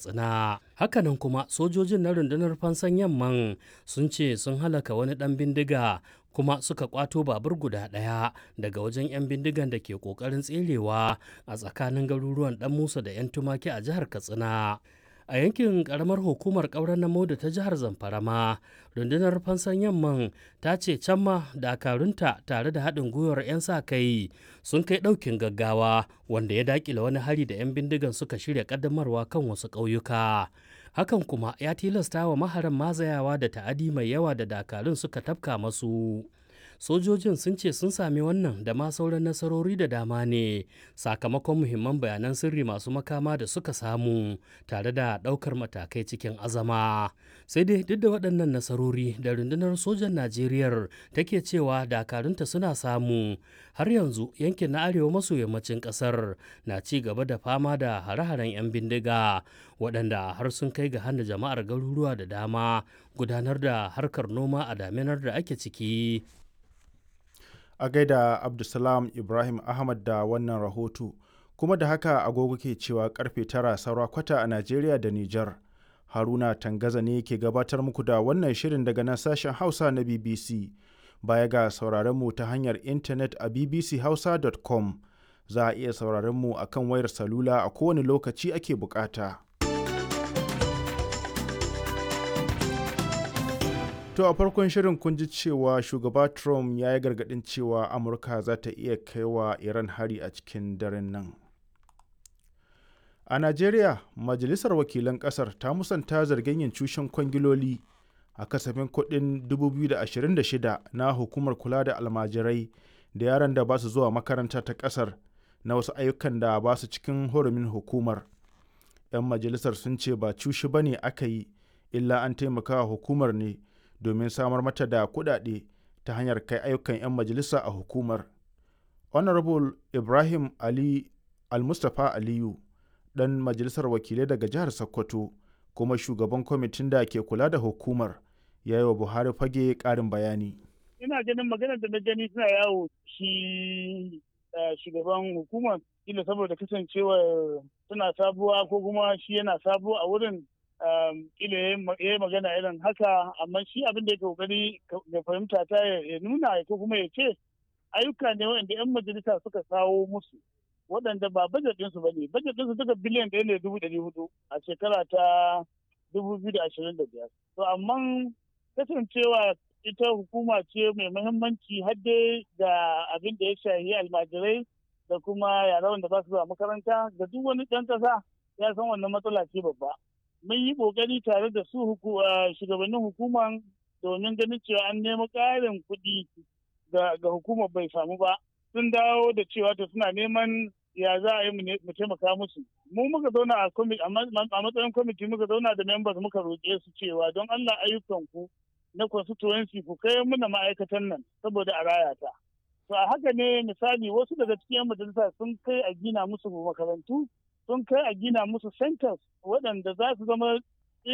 katsina hakanan kuma sojojin na rundunar fansan yamman sun ce sun halaka wani dan bindiga kuma suka kwato babur guda ɗaya daga wajen 'yan bindigan da ke ƙoƙarin tserewa a tsakanin garuruwan dan musa da 'yan tumaki a jihar katsina a yankin karamar hukumar ƙauren namo da ta jihar zamfara ma rundunar fansan yamman ta ce can ma dakarunta tare da haɗin gwiwar 'yan sa kai sun kai ɗaukin gaggawa wanda ya daƙile wani hari da 'yan bindigan suka shirya ƙaddamarwa kan wasu ƙauyuka hakan kuma ya tilasta wa maharan mazayawa da ta'adi mai yawa da dakarun suka tafka masu sojojin sun ce sun sami wannan da ma sauran nasarori da dama ne sakamakon muhimman bayanan sirri masu makama da suka samu tare da ɗaukar matakai cikin azama sai dai duk da waɗannan nasarori da rundunar sojan najeriya take cewa dakarunta suna samu har yanzu yankin na arewa maso yammacin ƙasar na ci gaba da fama da hare-haren 'yan bindiga waɗanda har sun kai ga hana jama'ar garuruwa da dama gudanar da harkar noma a daminar da ake ciki a gaida abdulsalam ibrahim ahmad da wannan rahoto kuma da haka agogo ke cewa karfe tara saura kwata a najeriya da nijar haruna tangaza ne ke gabatar muku da wannan shirin daga nan sashen hausa na bbc baya ga sauraron mu ta hanyar intanet a bbchausa.com za a iya sauraron mu akan wayar salula a kowane lokaci ake bukata. To a farkon shirin kun ji cewa shugaba Trump ya yi gargaɗin cewa Amurka za ta iya kaiwa Iran hari a cikin daren nan. A Najeriya, Majalisar Wakilan ƙasar ta musanta zargin yin cushen kwangiloli a kasafin kuɗin 2026 na hukumar kula da almajirai da yaran da ba su zuwa makaranta ta ƙasar na wasu ayyukan da ba su cikin hurumin hukumar. 'Yan majalisar sun ce ba cushi ba ne aka yi, illa an taimaka hukumar ne. domin samar mata da kuɗaɗe ta hanyar kai ayyukan 'yan majalisa a hukumar. Honorable Ibrahim Ali Almustapha Aliyu, ɗan majalisar wakilai daga jihar Sokoto, kuma shugaban kwamitin da ke kula da hukumar, ya yi wa Buhari fage ƙarin bayani. Ina ganin maganar da na gani suna yawo shi shugaban hukumar, ila saboda kasancewar suna sabuwa ko kuma shi yana sabo a wurin kila ya yi magana irin haka amma shi abin da ya kokari ga fahimta ta ya nuna ko kuma ya ce ayyuka ne waɗanda 'yan majalisa suka kawo musu waɗanda ba bajet ɗinsu ba ne bajet ɗinsu duka biliyan ɗaya ne dubu ɗari hudu a shekara ta dubu biyu da ashirin da biyar to amma kasancewa ita hukuma ce mai muhimmanci har dai da abin da ya shahi almajirai da kuma yara wanda ba su zuwa makaranta da duk wani ɗan ƙasa ya san wannan matsala ce babba mun yi kokari tare da su shugabannin hukumar domin ganin cewa an nemi ƙarin kuɗi ga hukumar bai samu ba sun dawo da cewa ta suna neman ya za a yi mu taimaka musu mu muka zauna a matsayin kwamiti muka zauna da members muka roƙe su cewa don allah ayyukan ku na constituency ku kai muna ma'aikatan nan saboda a raya ta to a haka ne misali wasu daga cikin majalisa sun kai a gina musu makarantu sun kai a gina musu centers waɗanda za su zama